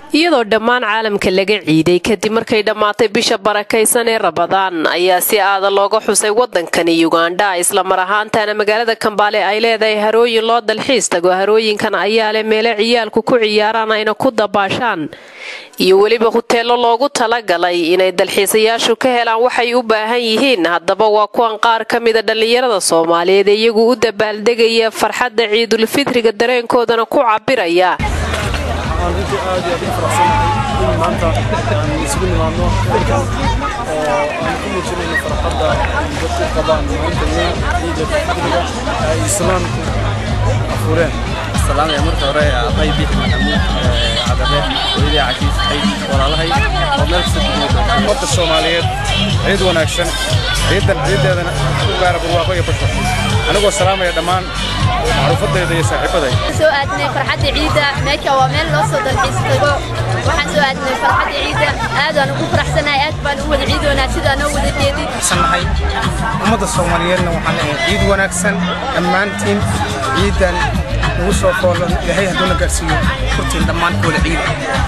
iyadoo dhammaan caalamka laga ciiday kadib markay dhammaatay bisha barakaysan ee rabadaan ayaa si aada looga xusay wadankani ugandha islamar ahaantana magaalada kambaale ay leedahay harooyin loo dalxiis tago harooyinkan ayaa leh meele ciyaalku ku ciyaaraan ayna ku dabaashaan iyo weliba huteelo loogu talagalay inay dalxiisayaashu ka helaan waxay u baahan yihiin haddaba waa kuwan qaar ka mida dhallinyarada soomaaliyeed ee iyagu u dabaaldegaya farxadda ciidulfitriga dareenkoodana ku cabiraya waxaan runtii aad iyo aad u faraxsanahay in maanta aan isugu nimaadno halkan oo aan ku muujinayno farxadda ay dadku qabaan maalinta weyn ciida fidriga ay islaamku afuureen salaamaya marka hore abay bixi maxamuud cadabe hooyadii cajiis xayd walaalahay oo meel kasta dunyada ummadda soomaaliyeed ciid wanaagsan ciidan ciideedana ku gaara barwaaqo iyo bashar anigoo salaamaya dhammaan macruufadayda iyo saaxiibaday soo aadnay farxadda ciida meesha waa meel loo soo dalxiis tago waxaan soo aadnay farxadda ciida aad aan ugu faraxsanahay aad baan u wada ciidoonaa sidaa noo wada jeedin nahay ummadda soomaaliyeedna waxaan leeyahay ciid wanaagsan dhammaantiin ciidan ugu soo foolan ilaahay hadduuna gaarsiiyo kurtiin dhammaan wada ciida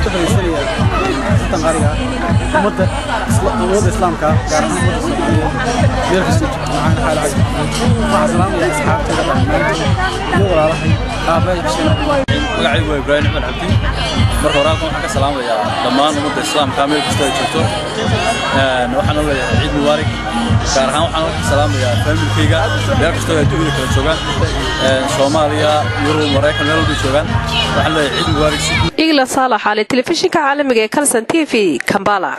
ummadda islaamka gaar ahaan ummadda soomaaliyeed meel kasta waxaan xaal cadi waxaan salaamaya asxaabtayda dhammaantood iyo walaalahay aabbahay xuseen magacaygu waa ibraahim axmed cabdi marka hore halkan waxaan ka salaamayaa dhammaan ummadda islaamka meel kasta ay joogto waxaan leeyahay ciid mubaarak gaar ahaan waxaan halkan salaamayaa faamilkayga meel kastoo ay adduunyada kala joogaan soomaaliya yurub maraykan meel walbay joogaan waxaan leeyahay ciid mubaarak igla saalax ale telefishinka caalamiga ee kalson t v kambala